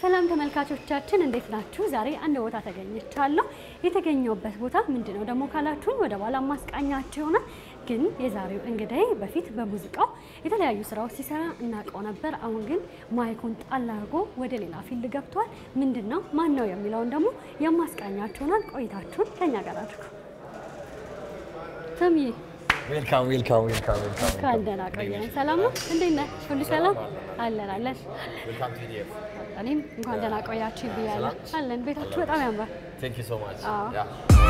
ሰላም ተመልካቾቻችን እንዴት ናችሁ? ዛሬ አንድ ቦታ ተገኝቻለሁ። የተገኘውበት ቦታ ምንድን ነው ደግሞ ካላችሁኝ ወደ በኋላ ማስቃኛችሁ ይሆናል። ግን የዛሬው እንግዳይ በፊት በሙዚቃው የተለያዩ ስራዎች ሲሰራ እናውቀው ነበር። አሁን ግን ማይኩን ጣል አድርጎ ወደ ሌላ ፊልድ ገብቷል። ምንድን ነው ማን ነው የሚለውን ደግሞ የማስቃኛችሁ ይሆናል። ቆይታችሁን ከኛ ጋር አድርጉ። ተምዬ ዌልካም ዌልካም ዌልካም ዌልካም እንኳን ደህና ቆየን። ሰላም ነው? እንዴት ነህ? ሁሉ ሰላም አለን አለን። ዌልካም ቱ ኢዲኤፍ እኔም እንኳን ደህና ቆያችሁ ብያለሁ። አለን ቤታችሁ በጣም ያምራል። ቴንክ ዩ ሶ ማች አዎ። ያ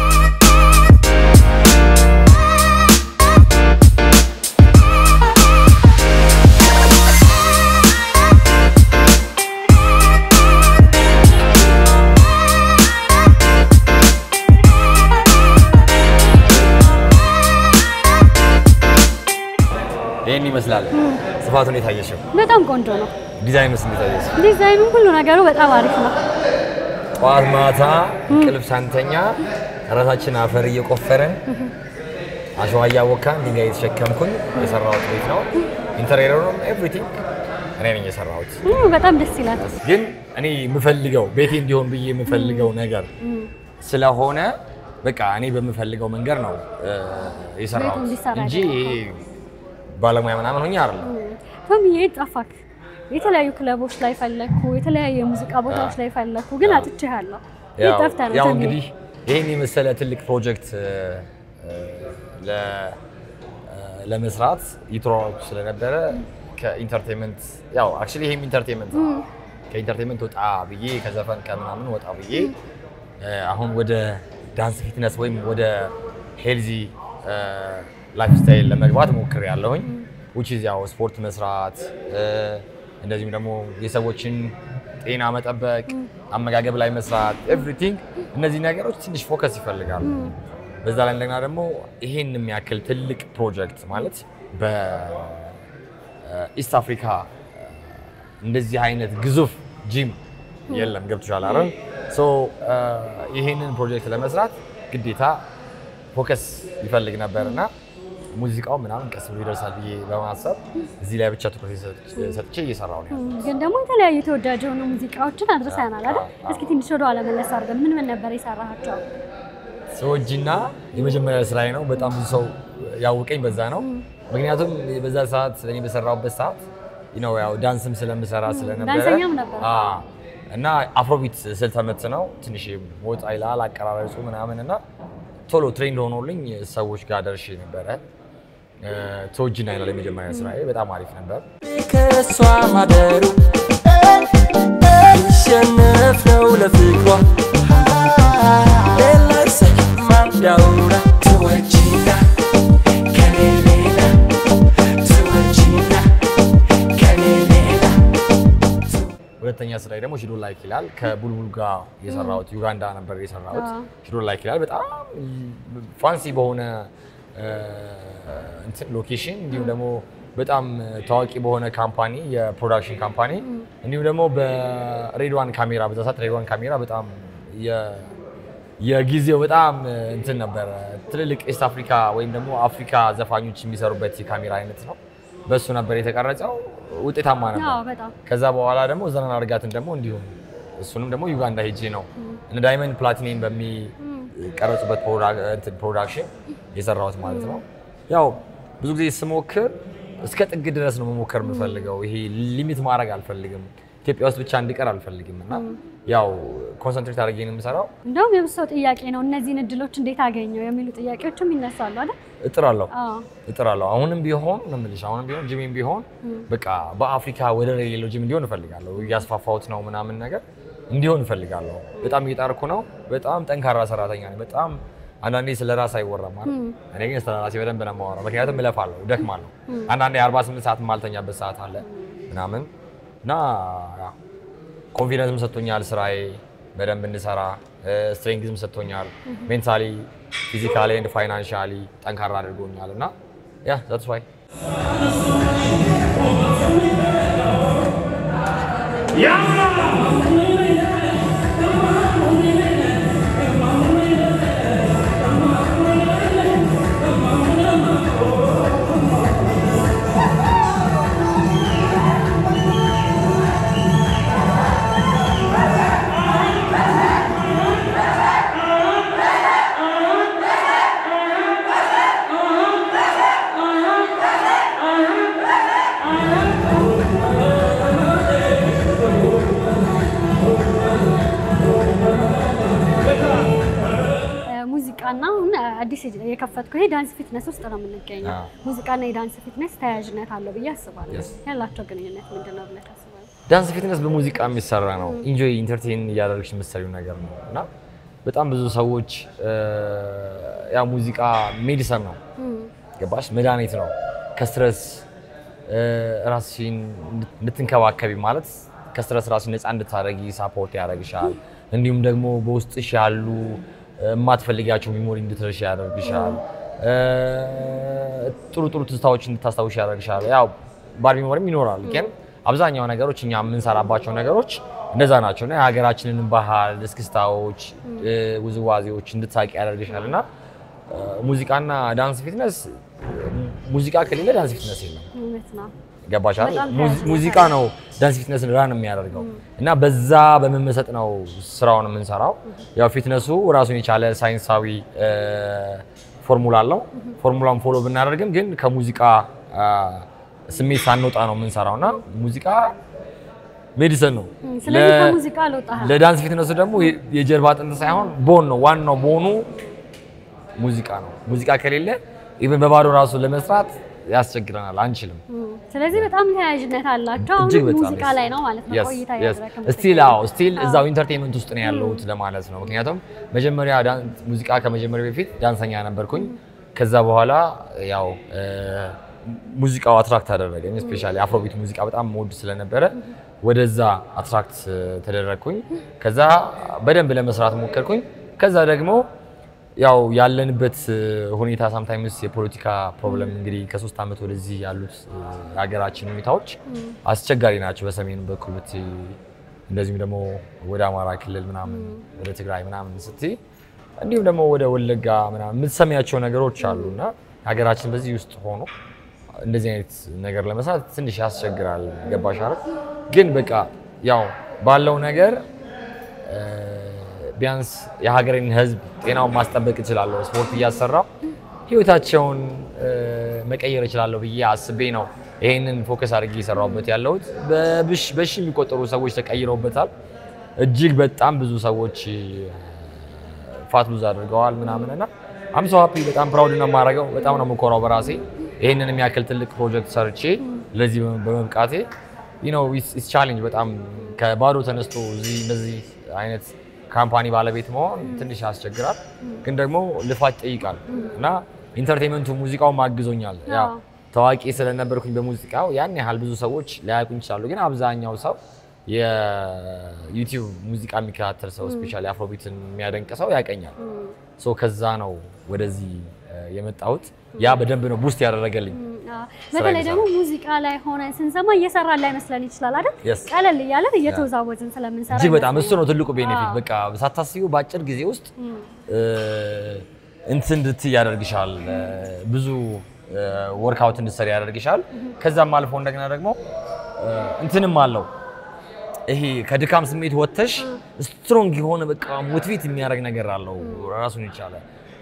ይሄን ይመስላል። ስፋቱን የታየሽው በጣም ቆንጆ ነው። ዲዛይኑስ እንዴት አየሽው? ዲዛይኑ ሁሉ ነገሩ በጣም አሪፍ ነው። ጠዋት ማታ እንቅልፍ ሳንተኛ ራሳችን አፈር እየቆፈረን አሸዋ እያወካን ድንጋይ የተሸከምኩኝ የሰራሁት ቤት ነው። ኢንተሪየሩንም ኤቭሪቲንግ እኔ ነኝ የሰራሁት። እ በጣም ደስ ይላል። ግን እኔ የምፈልገው ቤቴ እንዲሆን ብዬ የምፈልገው ነገር ስለሆነ በቃ እኔ በምፈልገው መንገድ ነው እ፣ የሰራሁት እንዲሰራ እንጂ ይሄ ባለሙያ ምናምን ሆኜ አይደለም። ቶምዬ ጠፋክ። የተለያዩ ክለቦች ላይ ፈለግኩ፣ የተለያዩ የሙዚቃ ቦታዎች ላይ ፈለግኩ፣ ግን አጥቼሃለሁ። የት ጠፍተህ ነው ያው ቶምዬ? እንግዲህ ይህን የመሰለ ትልቅ ፕሮጀክት እ፣ እ፣ ለ- እ፣ ለመስራት ይትሯሯጡ ስለነበረ ከኢንተርቴንመንት ያው አክቹዋሊ ይሄም ኢንተርቴንመንት ነው። ከኢንተርቴንመንት ወጣ ብዬ ከዘፈን ከምናምን ወጣ ብዬ እ፣ አሁን ወደ ዳንስ ፊትነስ ወይም ወደ ሄልዚ ላይፍ ስታይል ለመግባት ሞክር ያለሁኝ ውጭ ያው ስፖርት መስራት እ፣ እንደዚሁም ደግሞ የሰዎችን ጤና መጠበቅ፣ አመጋገብ ላይ መስራት ኤቭሪቲንግ እነዚህ ነገሮች ትንሽ ፎከስ ይፈልጋሉ። በዛ ላይ እንደገና ደግሞ ይሄን የሚያክል ትልቅ ፕሮጀክት ማለት በኢስት አፍሪካ እንደዚህ አይነት ግዙፍ ጂም የለም። ገብቶሻል አይደል? ሶ ይሄንን ፕሮጀክት ለመስራት ግዴታ ፎከስ ይፈልግ ነበር እና ሙዚቃው ምናምን ቀስ ብሎ ይደርሳል ብዬ በማሰብ እዚህ ላይ ብቻ ትኩረት ሰጥቼ እየሰራሁ ነው ያለው። ግን ደግሞ የተለያዩ ተወዳጅ የሆኑ ሙዚቃዎችን አድርሰናል አይደል? አዎ፣ አዎ። እስኪ ትንሽ ወደ ኋላ መለስ አድርገን ምን ምን ነበር የሰራሃቸው? ሰዎችና የመጀመሪያ ስራዬ ነው። በጣም ብዙ ሰው ያውቀኝ በዛ ነው። ምክንያቱም በዛ ሰዓት እኔ በሰራሁበት ሰዓት ነው ያው ዳንስም ስለምሰራ ስለነበረ ዳንሰኛም ነበር። አዎ። እና አፍሮቢት ስልተመት ነው ትንሽ ወጣ ይላል አቀራረጹ ምናምን እና ቶሎ ትሬንድ ሆኖልኝ ሰዎች ጋር ደርሼ ነበረ። ተወጅና ይላል የመጀመሪያ ስራዬ በጣም አሪፍ ነበር። ከሷ ማደሩ ይሸነፍ ነው ለፍቅሯ ሌላስ ማዳውራ ትወጂና ከኔ ሌላ ትወጂና ከኔ ሌላ ሁለተኛ ስራዬ ደግሞ ሽዶ ላይክ ይላል ከቡልቡል ጋር የሰራሁት ዩጋንዳ ነበር የሰራሁት። አዎ። ሽዶ ላይክ ይላል በጣም ፋንሲ በሆነ እ፣ እንትን ሎኬሽን እንዲሁም ደግሞ በጣም ታዋቂ በሆነ ካምፓኒ የፕሮዳክሽን ካምፓኒ እንዲሁም ደግሞ በሬድዋን ካሜራ በዛ ሰዓት ሬድዋን ካሜራ በጣም የ- የጊዜው በጣም እንትን ነበረ። ትልልቅ ኢስት አፍሪካ ወይም ደግሞ አፍሪካ ዘፋኞች የሚሰሩበት የካሜራ አይነት ነው። በሱ ነበር የተቀረጸው። ውጤታማ ነበር። አዎ በጣም ከዛ በኋላ ደግሞ ዘናን አርጋትን ደግሞ እንዲሁም እሱንም ደግሞ ዩጋንዳ ሄጄ ነው እነ ዳይመንድ ፕላቲኒየም በሚቀረጹበት ፕሮዳ- እንትን ፕሮዳክሽን የሰራሁት ማለት ነው። ያው ብዙ ጊዜ ስሞክር እስከ ጥግ ድረስ ነው መሞከር የምፈልገው። ይሄ ሊሚት ማድረግ አልፈልግም። ኢትዮጵያ ውስጥ ብቻ እንዲቀር አልፈልግም እና ያው ኮንሰንትሬት አድርጌ ነው የምሰራው። እንደውም የብዙ ሰው ጥያቄ ነው እነዚህን እድሎች እንዴት አገኘው የሚሉ ጥያቄዎችም ይነሳሉ አይደል? እጥራለሁ አዎ እጥራለሁ አሁንም ቢሆን ነው የምልሽ፣ አሁንም ቢሆን ጂሜም ቢሆን በቃ በአፍሪካ ወደር የሌለው ጂም እንዲሆን እፈልጋለሁ። እያስፋፋሁት ነው ምናምን ነገር እንዲሆን እፈልጋለሁ። በጣም እየጣርኩ ነው። በጣም ጠንካራ ሰራተኛ ነኝ። በጣም አንዳንዴ ስለ ራስ አይወራም ማለት እኔ ግን ስለ ራሴ በደንብ ነው የማወራው። ምክንያቱም እለፋለሁ፣ እደክማለሁ። አንዳንዴ 48 ሰዓት የማልተኛበት ሰዓት አለ ምናምን እና ኮንፊደንስም ሰጥቶኛል ስራዬ በደንብ እንድሰራ ስትሬንግዝም ሰጥቶኛል። ሜንታሊ ፊዚካሊ ኤንድ ፋይናንሻሊ ጠንካራ አድርጎኛል እና ያ ዛትስ ዋይ ♪ ሙዚቃና አሁን አዲስ የከፈትኩ ይሄ ዳንስ ፊትነስ ውስጥ ነው የምንገኘው። አዎ። ሙዚቃና የዳንስ ፊትነስ ተያያዥነት አለው ብዬ አስባለሁ። Yes. ያላቸው ግንኙነት ምንድን ነው ብለህ ታስባለህ? ዳንስ ፊትነስ በሙዚቃ የሚሰራ ነው። ኢንጆይ ኢንተርቴን እያደረግሽ የምትሰሪው ነገር ነው እና በጣም ብዙ ሰዎች እ፣ ያው ሙዚቃ ሜዲሰን ነው ገባሽ? መድኃኒት ነው ከስትረስ እ፣ ራስሽን እንድትንከባከቢ ማለት ከስትረስ ራስሽን ነፃ እንድታደርጊ ሳፖርት ያደርግሻል። እንዲሁም ደግሞ በውስጥሽ ያሉ እ፣ የማትፈልጊያቸው ሚሞሪ እንድትረሽ ያደርግሻል። እ፣ ጥሩ ጥሩ ትዝታዎች እንድታስታውሽ ያደርግሻል። ያው ባድ ሚሞሪም ይኖራል፣ ግን አብዛኛው ነገሮች እኛ የምንሰራባቸው ነገሮች እንደዛ ናቸው እና የሀገራችንን ባህል፣ እስክስታዎች፣ እ፣ ውዝዋዜዎች እንድታቂ ያደርግሻል እና እ፣ ሙዚቃና ዳንስ ፊትነስ ሙዚቃ ከሌለ ዳንስ ፊትነስ የለም። እውነት ነው። ገባሽ አይደል? በጣም ሙዚ- ተያያዥነት ሙዚቃ ነው ዳንስ ፊትነስን ራን የሚያደርገው እና በዛ በመመሰጥ ነው ስራውን የምንሰራው። ያው ፊትነሱ ራሱን የቻለ ሳይንሳዊ እ፣ ፎርሙላ አለው። ፎርሙላውን ፎሎ ብናደርግም ግን ከሙዚቃ አ፣ ስሜት ሳንወጣ ነው የምንሰራው እና ሙዚቃ ሜዲሰን ነው። እም፣ ስለዚህ ለ- ከሙዚቃ አልወጣህም። ለዳንስ ፊትነሱ ደግሞ የ- የጀርባ አጥንት ሳይሆን ቦን ነው። ዋናው ቦኑ ሙዚቃ ነው። ሙዚቃ ከሌለ ኢቨን በባዶ ራሱ ለመስራት ያስቸግረናል፣ አንችልም። እም፣ ስለዚህ በጣም ተያያዥነት አላቸው። እጅግ አሁን በጣም ሙዚቃ ላይ ነው ማለት ነው ቆይታ ያደረግን ስቲል አዎ ስቲል እዛው ኢንተርቴንመንት ውስጥ ነው ያለሁት ለማለት ነው። ምክንያቱም መጀመሪያ ዳን- ሙዚቃ ከመጀመሪያ በፊት ዳንሰኛ ነበርኩኝ። ከዛ በኋላ ያው እ፣ ሙዚቃው አትራክት አደረገኝ። ስፔሻሊ አፍሮቢት ሙዚቃ በጣም መወድ ስለነበረ ወደዛ አትራክት ተደረግኩኝ። ከዛ በደንብ ለመስራት ሞከርኩኝ። ከዛ ደግሞ ያው ያለንበት እ፣ ሁኔታ ሳምታይምስ የፖለቲካ ፕሮብለም እንግዲህ ከሶስት ዓመት ወደዚህ ያሉት እ፣ የሀገራችን ሁኔታዎች አስቸጋሪ ናቸው። በሰሜኑ በኩል ብትይ እንደዚሁም ደግሞ ወደ አማራ ክልል ምናምን ወደ ትግራይ ምናምን ስትይ እንዲሁም ደግሞ ወደ ወለጋ ምናምን የምትሰሚያቸው ነገሮች አሉ እና ሀገራችን በዚህ ውስጥ ሆኖ እንደዚህ አይነት ነገር ለመስራት ትንሽ ያስቸግራል። ገባሽ አይደል? ግን በቃ ያው ባለው ነገር እ፣ ቢያንስ የሀገሬን ሕዝብ ጤናውን ማስጠበቅ እችላለሁ። ስፖርት እያሰራው ህይወታቸውን እ፣ መቀየር እችላለሁ ብዬ አስቤ ነው ይሄንን ፎከስ አድርጌ የሰራሁበት ያለሁት። በብሽ በሺ የሚቆጠሩ ሰዎች ተቀይረውበታል። እጅግ በጣም ብዙ ሰዎች ፋት ሉዝ አድርገዋል ምናምን እና አም ሶ ሃፒ በጣም ፕራውድ ነው የማደርገው። በጣም ነው የምኮራው በራሴ ይሄንን የሚያክል ትልቅ ፕሮጀክት ሰርቼ ለዚህ በመብቃቴ ዩ ኖ ኢትስ ቻሌንጅ በጣም ከባዶ ተነስቶ እዚህ እንደዚህ አይነት ካምፓኒ ባለቤት መሆን ትንሽ ያስቸግራል፣ ግን ደግሞ ልፋት ይጠይቃል እና ኢንተርቴንመንቱ ሙዚቃው ማግዞኛል። ያው አዎ። ታዋቂ ስለነበርኩኝ በሙዚቃው ያን ያህል ብዙ ሰዎች ሊያውቁኝ ይችላሉ፣ ግን አብዛኛው ሰው የዩቲዩብ ሙዚቃ የሚከታተል ሰው ስፔሻሊ አፍሮቢትን የሚያደንቅ ሰው ያቀኛል። ሶ ከዛ ነው ወደዚህ እ፣ የመጣሁት። ያ በደንብ ነው ቡስት ያደረገልኝ። አዎ። በተለይ ደግሞ ሙዚቃ ላይ ሆነን ስንሰማ እየሰራን ላይመስለን ይችላል አይደል? Yes. ቀለል እያለን እየተወዛወዝን ስለምንሰራ እጅግ በጣም እሱ ነው ይመስለኛል። ትልቁ ቤኔፊት። አዎ። በቃ ሳታስቢው በአጭር ጊዜ ውስጥ እ፣ እንትን እንድትይ ያደርግሻል። እ፣ ብዙ ወርክአውት እንድትሰሪ ያደርግሻል። ከዛም አልፎ እንደገና ደግሞ እ፣ እንትንም አለው ይሄ ከድካም ስሜት ወጥተሽ ስትሮንግ የሆነ በቃ ሞቲቬት የሚያደርግ ነገር አለው ራሱን የቻለ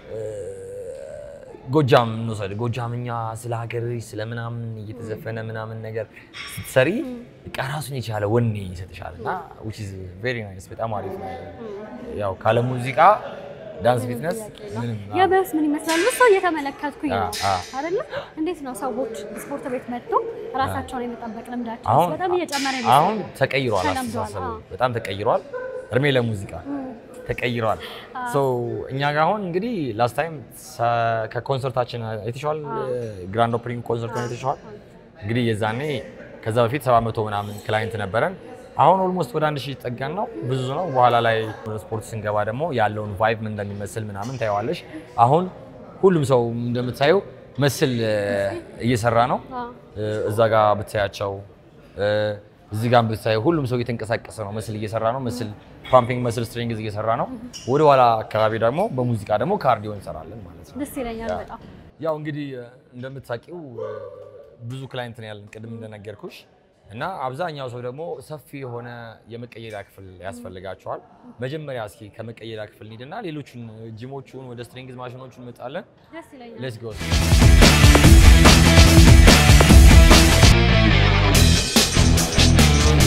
ጎጃም እንውሰድ። ጎጃምኛ ስለ ሀገርሽ ስለ ምናምን እየተዘፈነ ምናምን ነገር ስትሰሪ በቃ ራሱን የቻለ ወኔ ይሰጥሻል እና which is very nice በጣም አሪፍ ነው። ያው ካለ ሙዚቃ ዳንስ ፊትነስ ምንም የበስ ምን ይመስላል ብዙ ሰው እየተመለከትኩኝ ነው አ- አ። አይደለ? እንዴት ነው ሰዎች ስፖርት ቤት መጥተው ራሳቸውን የመጠበቅ ልምዳቸው አሁን በጣም እየጨመረ አሁን ይመስላል። ተቀይሯል፣ ተለምዷል። አስተሳሰቡ አዎ። በጣም ተቀይሯል። እድሜ ለሙዚቃ ተቀይሯል። ሶ እኛ ጋር አሁን እንግዲህ ላስት ታይም ከኮንሰርታችን አይተሽዋል፣ ግራንድ ኦፕኒንግ ኮንሰርቱን አይተሽዋል። እንግዲህ የዛኔ ከዛ በፊት 700 ምናምን ክላይንት ነበረን። አሁን ኦልሞስት ወደ አንድ ሺህ ጠጋን ነው፣ ብዙ ነው። በኋላ ላይ ወደ ስፖርት ስንገባ ደግሞ ያለውን ቫይብ ምን እንደሚመስል ምናምን ታየዋለሽ። አሁን ሁሉም ሰው እንደምታየው መስል እ፣ እየሰራ ነው። አዎ። እ፣ እዛ ጋር ብታያቸው እ፣ እዚህ ጋር ብታየው ሁሉም ሰው እየተንቀሳቀሰ ነው፣ መስል እየሰራ ነው። መስል ፓምፒንግ መስል ስትሪንግዝ እየሰራ ነው። ወደ ኋላ አካባቢ ደግሞ በሙዚቃ ደግሞ ካርዲዮ እንሰራለን ማለት ነው። ደስ ይለኛል በጣም ያው እንግዲህ እ፣ እንደምታውቂው እ፣ ብዙ ክላይንት ነው ያለን ቅድም እንደነገርኩሽ እና አብዛኛው ሰው ደግሞ ሰፊ የሆነ የመቀየሪያ ክፍል ያስፈልጋቸዋል። መጀመሪያ እስኪ ከመቀየሪያ ክፍል እንሂድና ሌሎቹን ጂሞቹን ወደ ስትሪንግዝ ማሽኖቹን እንመጣለን። ደስ ይለኛል። ሌትስ ጎ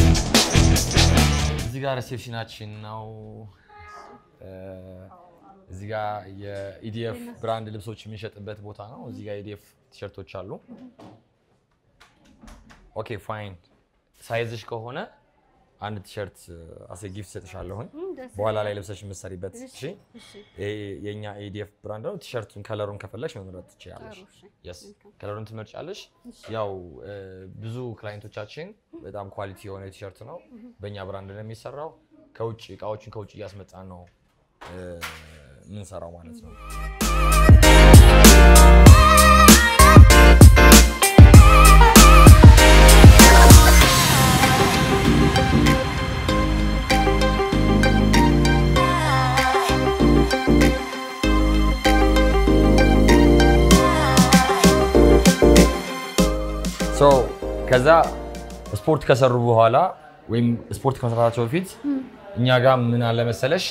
እዚህ ጋር ሪሴፕሽናችን ነው። እ፣ እዚህ ጋር የኢዲኤፍ ብራንድ ልብሶች የሚሸጥበት ቦታ ነው። እዚህ ጋር ኢዲኤፍ ቲሸርቶች አሉ። ኦኬ ፋይን። ሳይዝሽ ከሆነ አንድ ቲሸርት አሴ ጊፍት ሰጥሻለሁኝ እም፣ ደስ በኋላ ላይ ልብሰሽ የምትሰሪበት። እሺ እሺ ይሄ የኛ ኢዲኤፍ ብራንድ ነው። ቲሸርቱን ከለሩን ከፈለሽ መምረጥ ትችላለሽ። ጥሩ፣ እሺ። የስ ከለሩን ትመርጫለሽ። ያው እ፣ ብዙ ክላይንቶቻችን በጣም ኳሊቲ የሆነ ቲሸርት ነው በእኛ ብራንድ ነው የሚሰራው። ከውጭ እቃዎችን ከውጭ እያስመጣን ነው እ፣ የምንሰራው ማለት ነው። ሶ ከዛ ስፖርት ከሰሩ በኋላ ወይም ስፖርት ከመስራታቸው በፊት እኛ ጋር ምን አለ መሰለሽ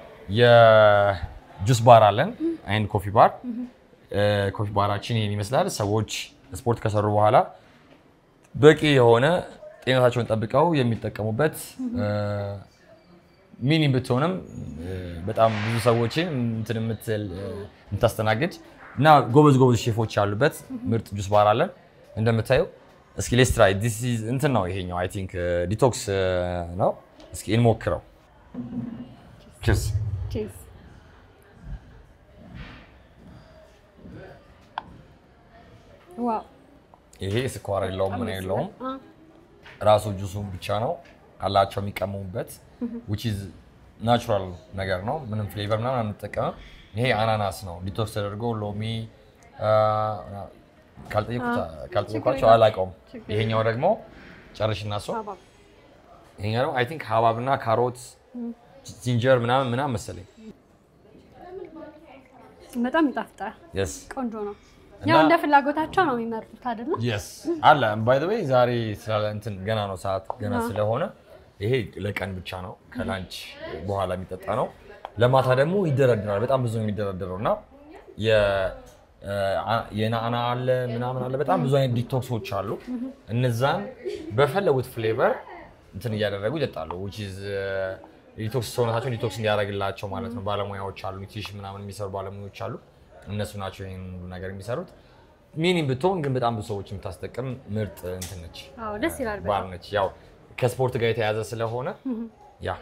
የጁስ ባር አለን አይን ኮፊ ባር። ኮፊ ባራችን ይህን ይመስላል። ሰዎች ስፖርት ከሰሩ በኋላ በቂ የሆነ ጤንነታቸውን ጠብቀው የሚጠቀሙበት ሚኒ ብትሆንም እ፣ በጣም ብዙ ሰዎችን እንትን የምትል እ፣ የምታስተናግድ እና ጎበዝ ጎበዝ ሼፎች ያሉበት ምርጥ ጁስ ባር አለን። እንደምታየው እስኪ ሌስ ትራይ ዲስ ኢዝ እንትን ነው ይሄኛው አይ ቲንክ ዲቶክስ ነው። እስኪ እንሞክረው። ቺርስ ቺዝ ዋው ይሄ ስኳር የለውም ምን የለውም አ፣ ራሱ ጁሱን ብቻ ነው አላቸው የሚቀመሙበት which is ናቹራል ነገር ነው። ምንም ፍሌቨር ምናምን አንጠቀምም። ይሄ አናናስ ነው ዲቶክስ ተደርጎ ሎሚ አ፣ ካልጠየኩት- ካልጠየኳቸው አላውቀውም። ይሄኛው ደግሞ ጨርሽና እሱ ሀባብ ይሄኛው ደግሞ አይ ቲንክ ሀባብና ካሮት ጂንጀር ምናምን ምናምን መሰለኝ። በጣም ይጣፍጣል። የስ ቆንጆ ነው። እና- ያው እንደ ፍላጎታቸው ነው የሚመርጡት አይደለ? የስ አለ ባይ ዘ ዌይ ዛሬ ስላለ እንትን ገና ነው ሰዓት ገና ስለሆነ ይሄ ለቀን ብቻ ነው ከላንች በኋላ የሚጠጣ ነው። ለማታ ደግሞ ይደረድራል። በጣም ብዙ ነው የሚደረድረው እና የ- አ- የናና አለ ምናምን አለ በጣም ብዙ አይነት ዲቶክሶች አሉ። እነዛን በፈለጉት ፍሌቨር እንትን እያደረጉ ይጠጣሉ። which is ዲቶክስ ሰውነታቸውን ዲቶክስ እንዲያደርግላቸው ማለት ነው። ባለሙያዎች አሉ፣ ኒትሪሽን ምናምን የሚሰሩ ባለሙያዎች አሉ። እነሱ ናቸው ይህን ሁሉ ነገር የሚሰሩት። ሚኒም ብትሆን ግን በጣም ብዙ ሰዎች የምታስጠቅም ምርጥ እንትን ነች አዎ ደስ ይላል ባር በጣም። ነች። ያው ከስፖርት ጋር የተያዘ ስለሆነ ያ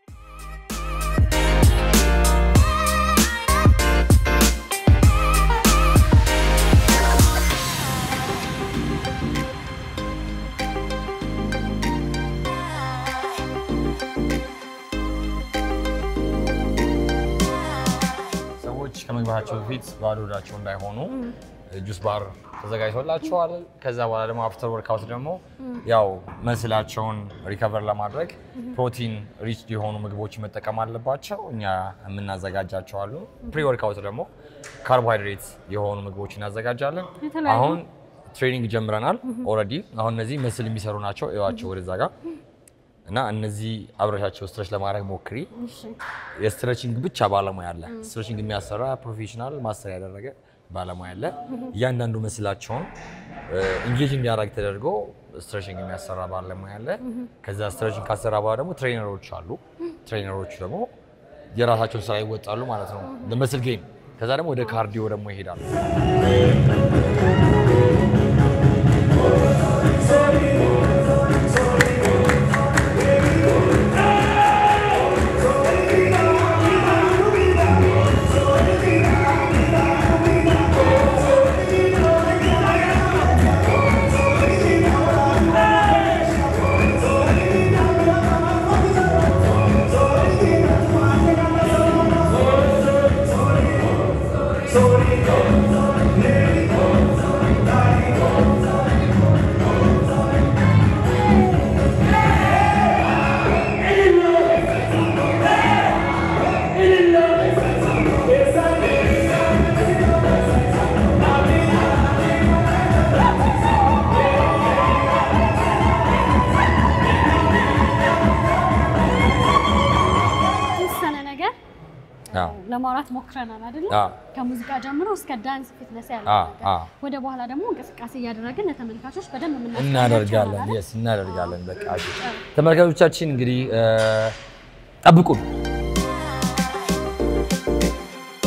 ሰዎች ከመግባታቸው በፊት ባዶ ሆዳቸው እንዳይሆኑ ጁስ ባር ተዘጋጅቶላቸዋል። ከዛ በኋላ ደግሞ አፍተር ወርክአውት ደግሞ ያው መስላቸውን ሪከቨር ለማድረግ ፕሮቲን ሪች የሆኑ ምግቦች መጠቀም አለባቸው። እኛ የምናዘጋጃቸው አሉ። ፕሪ ወርክአውት ደግሞ ካርቦሃይድሬት የሆኑ ምግቦች እናዘጋጃለን። የተለያዩ- አሁን ትሬኒንግ ጀምረናል ኦልሬዲ። አሁን እነዚህ ምስል የሚሰሩ ናቸው። እዩዋቸው ወደዛ ጋር እና እነዚህ አብረሻቸው ስትረች ለማድረግ ሞክሪ። እሺ የስትሬቺንግ ብቻ ባለሙያ አለ። ስትሬቺንግ የሚያሰራ ፕሮፌሽናል ማስተር ያደረገ ባለሙያ አለ። እያንዳንዱ ምስላቸውን ኢንጌጅ እንዲያደርግ ተደርጎ ስትሬቺንግ የሚያሰራ ባለሙያ አለ። ከዛ ስትሬቺንግ ካሰራ በኋላ ደግሞ ትሬነሮች አሉ። ትሬነሮቹ ደግሞ የራሳቸውን ስራ ይወጣሉ ማለት ነው፣ ለመስል ጌም። ከዛ ደግሞ ወደ ካርዲዮ ደግሞ ይሄዳሉ። የተወሰነ ነገር አዎ። ለማውራት ሞክረናል አይደለ? አዎ። ከሙዚቃ ጀምሮ እስከ ዳንስ ፊትነስ ያለ አዎ፣ ነገር። አዎ። ወደ በኋላ ደግሞ እንቅስቃሴ እያደረግን ለተመልካቾች በደንብ የምናስቀኛቸው እናደርጋለን ይሆናል። የስ እናደርጋለን። በቃ እሺ። ተመልካቾቻችን እንግዲህ እ፣ ጠብቁን።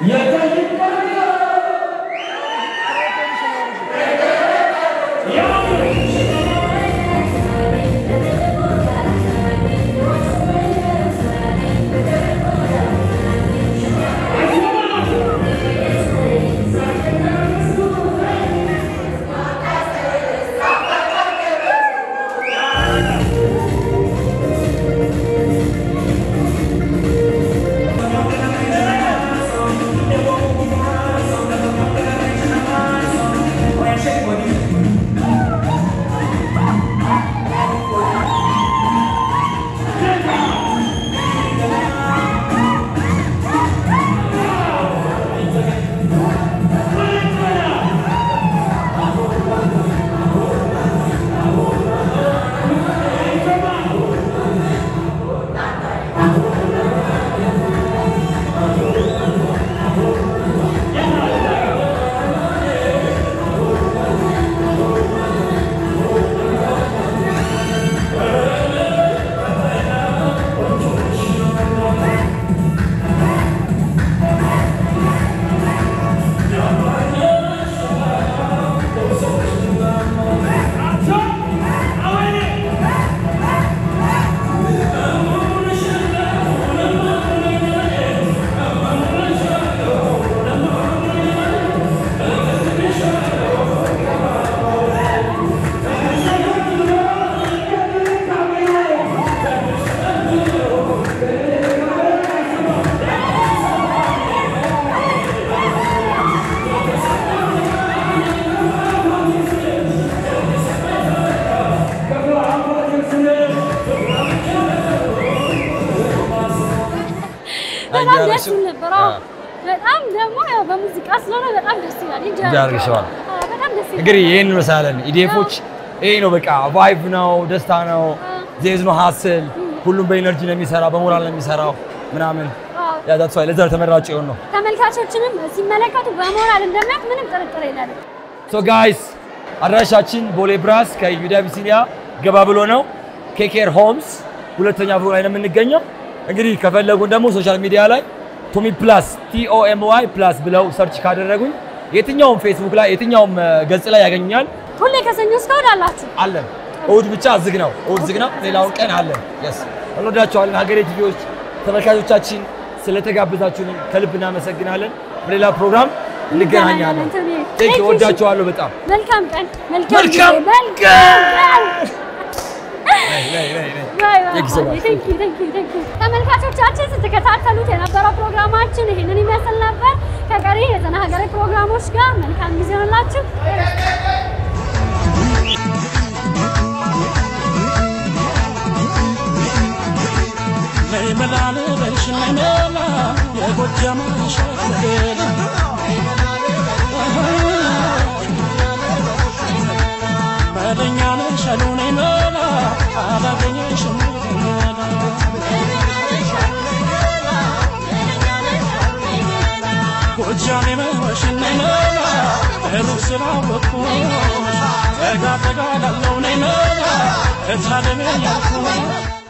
በጣም ደስ ይል ነበር። አዎ። በጣም ደግሞ ያው በሙዚቃ ስለሆነ በጣም ደስ ይላል። እንጂ እንጂ አድርገሽዋል። አዎ፣ በጣም ደስ ይላል። እንግዲህ ይህን እንመስላለን። ኢዲኤፎች ይሄ ነው በቃ ቫይብ ነው፣ ደስታ ነው፣ ዜዝ ነው፣ ሀስል ሁሉም በኢነርጂ ነው የሚሰራ፣ በሞራል ነው የሚሰራው ምናምን አዎ። ያ ዛትስ ዋይ ለዛ ተመራጭ የሆን ነው። ተመልካቾችንም ሲመለከቱ በሞራል እንደሚያት ምንም ጥርጥር የለንም። ሶ ጋይስ አድራሻችን ቦሌ ብራስ ከዩዳ አቢሲኒያ ገባ ብሎ ነው። ኬኬር ሆምስ ሁለተኛ ፍሎር ላይ ነው የምንገኘው። እንግዲህ ከፈለጉን ደግሞ ሶሻል ሚዲያ ላይ ቶሚ ፕላስ ቲኦኤምዋይ ፕላስ ብለው ሰርች ካደረጉኝ የትኛውም ፌስቡክ ላይ የትኛውም እ፣ ገጽ ላይ ያገኛል። ሁሌ ከሰኞ እስከ እሑድ አላችሁ። አለን። እሑድ ብቻ ዝግ ነው። እሑድ ዝግ ነው። ሌላውን ቀን አለን። የስ እንወዳቸዋለን። ሀገሬ ቲቪዎች ተመልካቾቻችን ስለተጋበዛችሁን ከልብ እናመሰግናለን። በሌላ ፕሮግራም እንገናኛለን። ቴንክ ዩ። ወዳቸዋለሁ በጣም መልካም ቀን፣ መልካም መልካም ጊዜ፣ መልካም ቀን። ነይ፣ ነይ፣ ነይ፣ ነይ። ባይ ባይ። Thank you so much. Thank you, thank you, thank you። ተመልካቾቻችን ስትከታተሉት የነበረው ፕሮግራማችን ይህንን ይመስል ነበር። ከቀሪ የዘና ሀገሬ ፕሮግራሞች ጋር መልካም ጊዜ ሆንላችሁ። ነይ መላ ልበልሽ ነይ መላ የጎጃም ሸገላ መለኛ ነሽ አሉ ነይ መላ አላገኘሽም መላ ጎጃም የመወሽ ነይ መላ ሩቅ ስላወቅኩሽ ጠጋ ጠጋ ላለው ነይ መላ እታለሜ ያልኩሽ